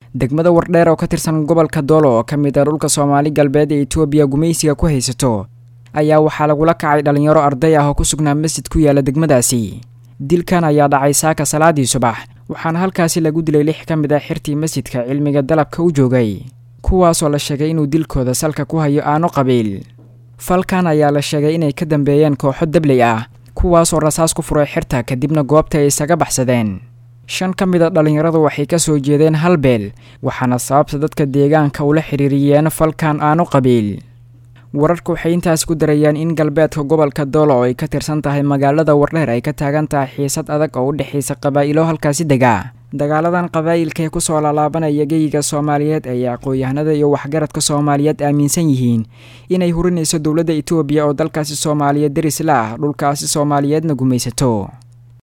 degmada wardheer oo ka tirsan gobolka doolo oo ka mid ah dhulka soomaali galbeed ee etoobiya gumaysiga ku haysato ayaa waxaa lagula kacay dhalinyaro arday ah oo ku sugnaa masjid ku yaala degmadaasi dilkan ayaa dhacay saaka salaadii subax waxaana halkaasi lagu dilay lix ka mid ah xirtii masjidka cilmiga dalabka u joogay kuwaasoo la sheegay inuu dilkooda salka ku hayo aano qabiil falkan ayaa la sheegay inay ka dambeeyeen kooxo dabley ah kuwaasoo rasaas ku furay xirta kadibna goobta ay isaga baxsadeen shan ka mid a dhallinyaradu waxay ka soo jeedeen hal beel waxaana sababta dadka deegaanka ula xiriiriyeen falkan aano qabiil wararku waxay intaas ku darayaan in galbeedka gobolka doolo oo ay ka tirsan tahay magaalada wardheer ay ka taagan tahay xiisad adag oo u dhexaysa qabaa'ilo halkaasi dega dagaaladan qabaa'ilka ee kusoo laalaabanaya geyiga soomaaliyeed ayay aqoon-yahanada iyo waxgaradka soomaaliyeed aaminsan yihiin inay hurinayso dowladda etoobiya oo dalkaasi soomaaliyeed deris la ah dhulkaasi soomaaliyeedna gumaysato